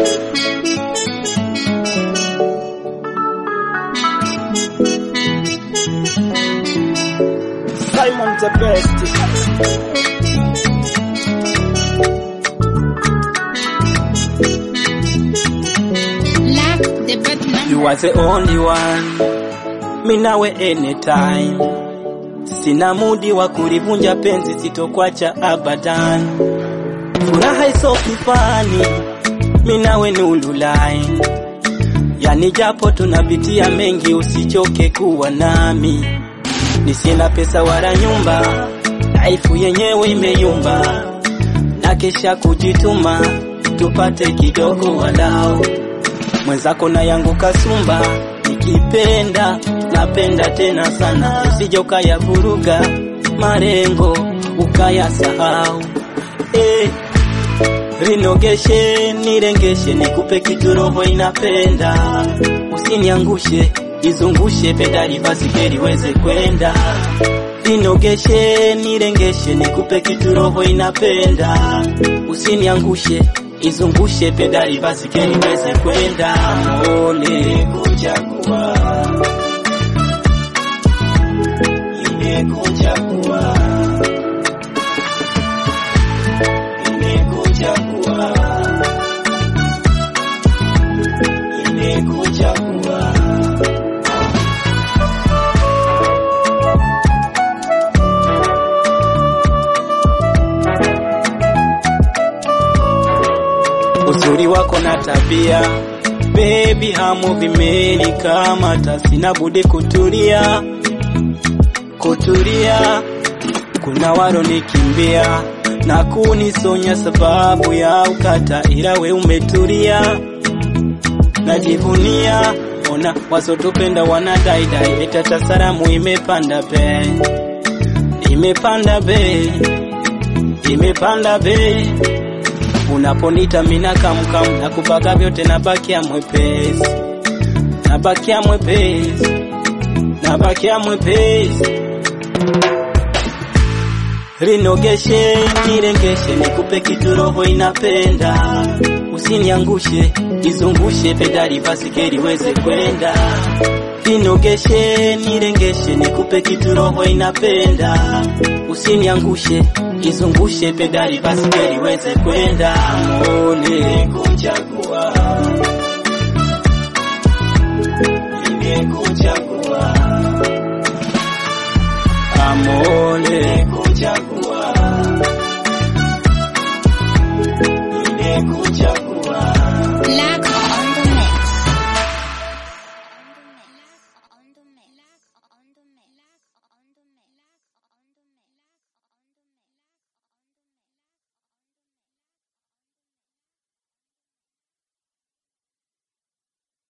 Simon the best. Lack the best number. You are the only one, mi nawe anytime. Sina mudi wa kulivunja penzi, sitokwacha abadan. Furaha iso kifani, mi nawe nululai. Yani japo tunapitia mengi, usichoke kuwa nami. Nisina pesa wala nyumba, laifu yenyewe imeyumba, na kesha kujituma tupate kidogo walao mwenzako na yangu kasumba, nikipenda napenda tena sana, usije ukayavuruga marengo ukayasahau. Eh, rinogeshe nirengeshe, nikupe kitu roho inapenda, usiniangushe izungushe pedali basi geri weze kwenda. Rinogeshe nirengeshe, nikupe kitu roho inapenda, usiniangushe izungushe pedali basi geri weze kwenda. Ole kuchagua, imekuchagua, imekuchagua, imekuchagua. uzuri wako na tabia baby hamu vimeli kama tasina budi kutulia kutulia kuna waro nikimbia na kunisonya sababu ya ukata ila we umetulia najivunia ona wasotupenda wanadaidai etata salamu imepanda be imepanda be imepanda be unaponita mina kamkam na kubaga vyote nabakia mwepesi nabakia mwepesi nabakia mwepesi rinogeshe nirengeshe nikupe kitu roho inapenda usiniangushe izungushe pedali basi geri weze kwenda rinogeshe nirengeshe nikupe kitu roho inapenda usiniangushe izungushe pedali basi geri weze kwenda ole kuchagua imekuchagua amole